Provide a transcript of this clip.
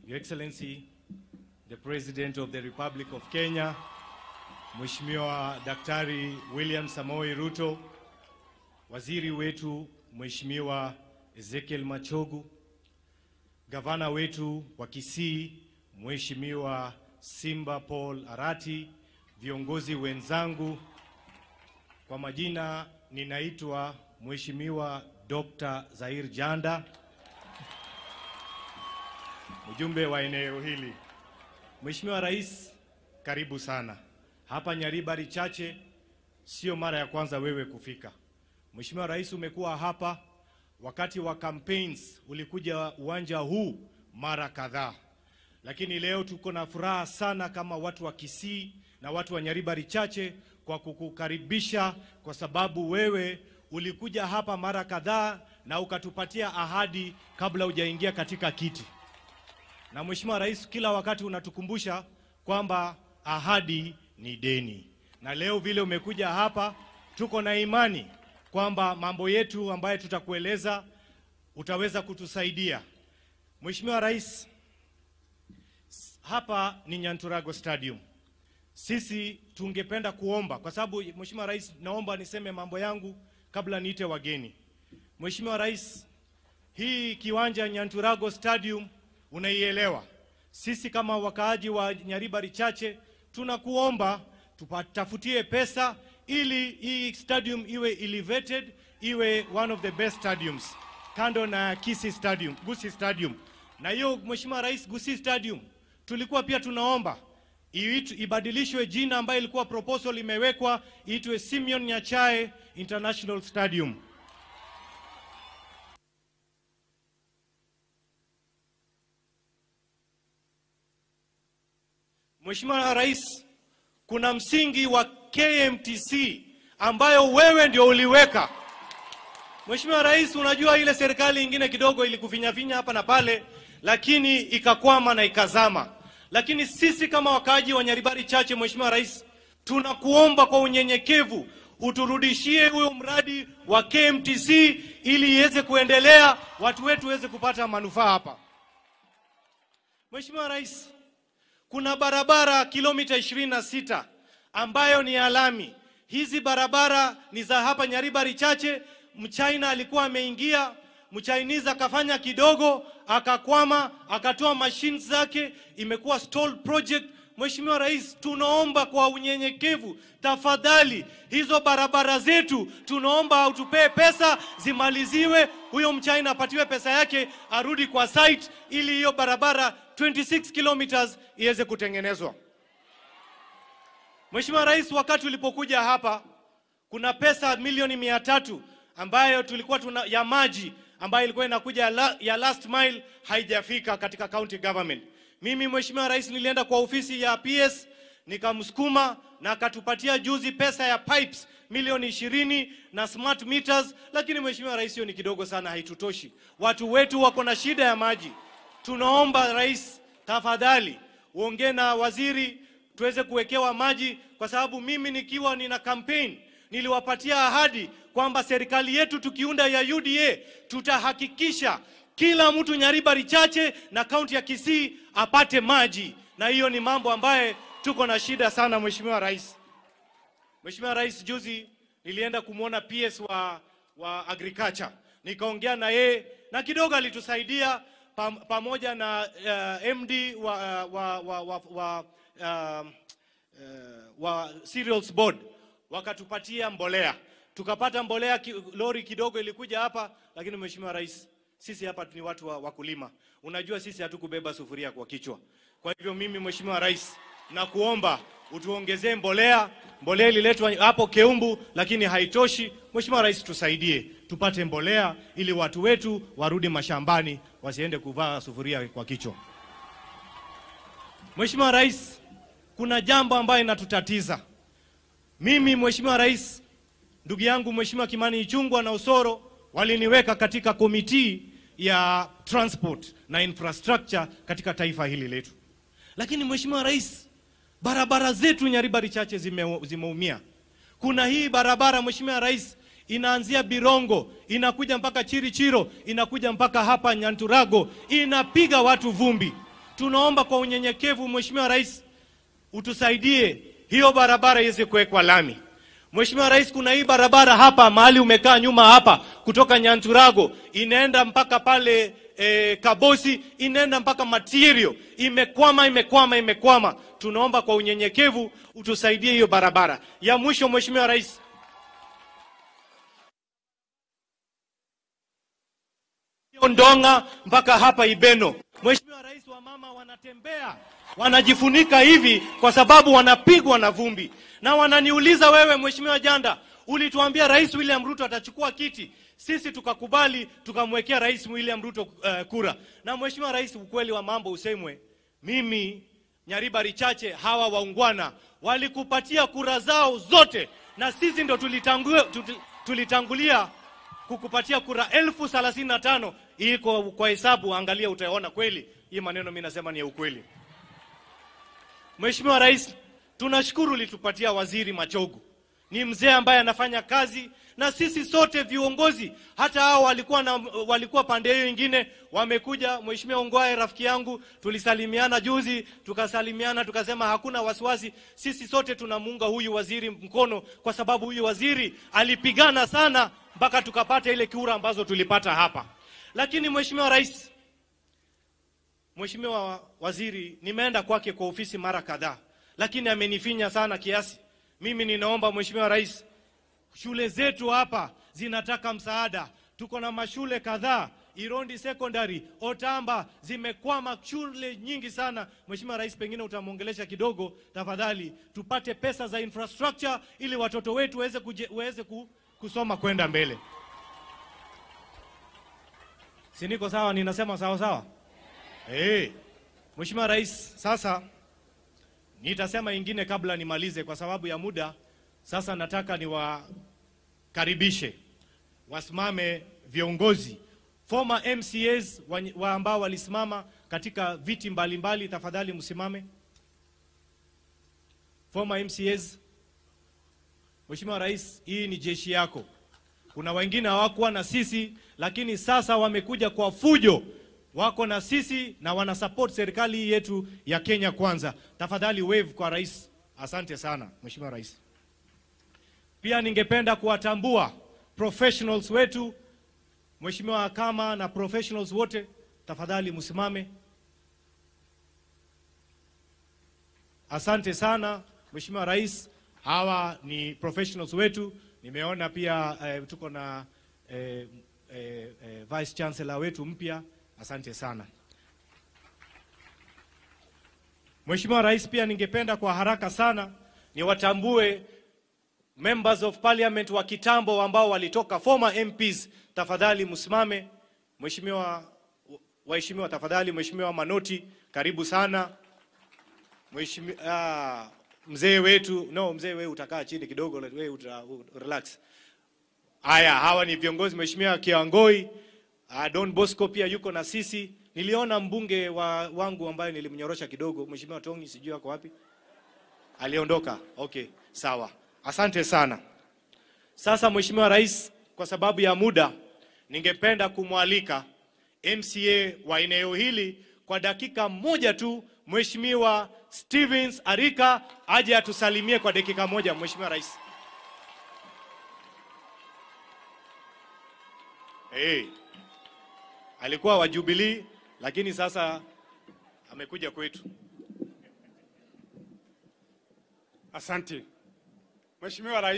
Your Excellency, the President of the Republic of Kenya, Mheshimiwa Daktari William Samoei Ruto, Waziri wetu Mheshimiwa Ezekiel Machogu, Gavana wetu wa Kisii Mheshimiwa Simba Paul Arati, viongozi wenzangu, kwa majina ninaitwa Mheshimiwa Dr. Zahir Janda, mjumbe wa eneo hili. Mheshimiwa Rais, karibu sana hapa Nyaribari Chache. Sio mara ya kwanza wewe kufika. Mheshimiwa Rais, umekuwa hapa wakati wa campaigns, ulikuja uwanja huu mara kadhaa, lakini leo tuko na furaha sana kama watu wa Kisii na watu wa Nyaribari Chache kwa kukukaribisha, kwa sababu wewe ulikuja hapa mara kadhaa na ukatupatia ahadi kabla hujaingia katika kiti. Na Mheshimiwa Rais, kila wakati unatukumbusha kwamba ahadi ni deni, na leo vile umekuja hapa, tuko na imani kwamba mambo yetu ambayo tutakueleza utaweza kutusaidia. Mheshimiwa Rais, hapa ni Nyanturago Stadium. Sisi tungependa kuomba kwa sababu, Mheshimiwa Rais, naomba niseme mambo yangu kabla niite wageni. Mheshimiwa Rais, hii kiwanja Nyanturago Stadium unaielewa. Sisi kama wakaaji wa Nyaribari Chache tunakuomba tupatafutie pesa ili hii stadium iwe elevated, iwe one of the best stadiums kando na Kisii Stadium, Gusii Stadium. Na hiyo Mheshimiwa Rais, Gusii Stadium tulikuwa pia tunaomba iitu- ibadilishwe jina ambayo ilikuwa proposal imewekwa iitwe Simeon Nyachae International Stadium. Mheshimiwa Rais, kuna msingi wa KMTC ambayo wewe ndio uliweka. Mheshimiwa Rais, unajua ile serikali ingine kidogo ilikufinyafinya hapa na pale, lakini ikakwama na ikazama. Lakini sisi kama wakaaji wa Nyaribari Chache, Mheshimiwa Rais, tunakuomba kwa unyenyekevu uturudishie huyo mradi wa KMTC ili iweze kuendelea, watu wetu waweze kupata manufaa hapa. Mheshimiwa Rais, kuna barabara kilomita 26 ambayo ni ya lami. Hizi barabara ni za hapa Nyaribari Chache. Mchina alikuwa ameingia, Mchinese akafanya kidogo, akakwama, akatoa machines zake, imekuwa stalled project. Mheshimiwa Rais, tunaomba kwa unyenyekevu, tafadhali hizo barabara zetu, tunaomba utupee pesa zimaliziwe, huyo mchina apatiwe pesa yake, arudi kwa site ili hiyo barabara 26 kilometers iweze kutengenezwa. Mheshimiwa Rais, wakati ulipokuja hapa, kuna pesa milioni mia tatu ambayo tulikuwa tuna ya maji ambayo ilikuwa inakuja ya, la, ya last mile haijafika katika county government. Mimi Mheshimiwa Rais nilienda kwa ofisi ya PS nikamsukuma na akatupatia juzi pesa ya pipes milioni ishirini na smart meters, lakini Mheshimiwa Rais, hiyo ni kidogo sana, haitutoshi. Watu wetu wako na shida ya maji. Tunaomba Rais, tafadhali uongee na waziri tuweze kuwekewa maji, kwa sababu mimi nikiwa nina campaign niliwapatia ahadi kwamba serikali yetu tukiunda ya UDA tutahakikisha kila mtu Nyaribari Chache na kaunti ya Kisii apate maji, na hiyo ni mambo ambaye tuko na shida sana, Mheshimiwa Rais. Mheshimiwa Rais, juzi nilienda kumwona PS wa, wa agriculture nikaongea na yeye na kidogo alitusaidia pam, pamoja na uh, MD wa, wa, wa, wa, wa, uh, uh, wa cereals board wakatupatia mbolea, tukapata mbolea ki, lori kidogo ilikuja hapa, lakini Mheshimiwa Rais, sisi hapa ni watu wa wakulima, unajua sisi hatukubeba sufuria kwa kichwa. Kwa hivyo mimi Mheshimiwa Rais nakuomba utuongezee mbolea. Mbolea ililetwa hapo Keumbu, lakini haitoshi. Mheshimiwa Rais, tusaidie tupate mbolea ili watu wetu warudi mashambani, wasiende kuvaa sufuria kwa kichwa. Mheshimiwa Rais, kuna jambo ambayo inatutatiza. Mimi Mheshimiwa Rais, ndugu yangu Mheshimiwa Kimani Ichung'wah na Osoro waliniweka katika komiti ya transport na infrastructure katika taifa hili letu, lakini Mheshimiwa Rais, barabara zetu Nyaribari Chache zime, zimeumia. Kuna hii barabara Mheshimiwa Rais inaanzia Birongo inakuja mpaka Chirichiro inakuja mpaka hapa Nyanturago inapiga watu vumbi. tunaomba kwa unyenyekevu, Mheshimiwa Rais, utusaidie hiyo barabara iweze kuwekwa lami. Mheshimiwa Rais, kuna hii barabara hapa mahali umekaa nyuma hapa, kutoka Nyanturago inaenda mpaka pale e, Kabosi, inaenda mpaka Material, imekwama imekwama imekwama. Tunaomba kwa unyenyekevu utusaidie hiyo barabara. Ya mwisho, Mheshimiwa Rais, Ndonga mpaka hapa Ibeno. Mheshimiwa Rais, wa mama wanatembea wanajifunika hivi kwa sababu wanapigwa na vumbi, na wananiuliza wewe, Mheshimiwa Janda, ulituambia Rais William Ruto atachukua kiti, sisi tukakubali, tukamwekea Rais William Ruto uh, kura. Na Mheshimiwa Rais, ukweli wa mambo usemwe, mimi Nyariba Richache, hawa waungwana walikupatia kura zao zote, na sisi ndo tulitangulia, tulitangulia kukupatia kura elfu thelathini na tano. Hii kwa, kwa hesabu angalia, utaona kweli hii maneno mimi nasema ni ya ukweli. Mheshimiwa Rais, tunashukuru ulitupatia waziri Machogu, ni mzee ambaye anafanya kazi na sisi sote viongozi, hata hao walikuwa na, walikuwa pande hiyo nyingine wamekuja. Mheshimiwa Ongwae rafiki yangu, tulisalimiana juzi, tukasalimiana tukasema hakuna wasiwasi, sisi sote tunamuunga huyu waziri mkono, kwa sababu huyu waziri alipigana sana mpaka tukapata ile kura ambazo tulipata hapa. Lakini Mheshimiwa Rais, Mheshimiwa Waziri, nimeenda kwake kwa ofisi mara kadhaa, lakini amenifinya sana kiasi. Mimi ninaomba Mheshimiwa Rais, shule zetu hapa zinataka msaada. Tuko na mashule kadhaa, Irondi Secondary, Otamba, zimekwama shule nyingi sana. Mheshimiwa Rais, pengine utamwongelesha kidogo tafadhali, tupate pesa za infrastructure ili watoto wetu waweze waweze kusoma kwenda mbele. Si niko sawa? Ninasema sawa sawa? Hey, Mheshimiwa Rais, sasa nitasema ingine kabla nimalize kwa sababu ya muda. Sasa nataka niwakaribishe wasimame viongozi former MCAs wa, wa ambao walisimama katika viti mbalimbali mbali. Tafadhali msimame former MCAs. Mheshimiwa Rais, hii ni jeshi yako. Kuna wengine hawakuwa na sisi, lakini sasa wamekuja kwa fujo wako na sisi na wana support serikali hii yetu ya Kenya Kwanza. Tafadhali wave kwa rais. Asante sana Mheshimiwa Rais. Pia ningependa kuwatambua professionals wetu, Mheshimiwa Kama na professionals wote, tafadhali msimame. Asante sana Mheshimiwa Rais, hawa ni professionals wetu. Nimeona pia eh, tuko na eh, eh, eh, Vice Chancellor wetu mpya Asante sana Mheshimiwa Rais, pia ningependa kwa haraka sana niwatambue members of parliament wa kitambo ambao walitoka former MPs. Tafadhali msimame. Mheshimiwa, waheshimiwa, tafadhali. Mheshimiwa Manoti, karibu sana. Mheshimiwa ah, mzee wetu, no mzee wewe utakaa chini kidogo, wewe uta, relax. Haya, hawa ni viongozi. Mheshimiwa Kiangoi Uh, Don Bosco pia yuko na sisi. Niliona mbunge wa, wangu ambaye nilimnyorosha kidogo, Mheshimiwa Tongi, sijui ako wapi. Aliondoka. Okay, sawa. Asante sana. Sasa Mheshimiwa Rais, kwa sababu ya muda, ningependa kumwalika MCA wa eneo hili kwa dakika moja tu, Mheshimiwa Stevens Arika aje atusalimie kwa dakika moja, Mheshimiwa Rais. Hey. Alikuwa wa Jubilee lakini sasa amekuja kwetu. Asante Mheshimiwa Rais.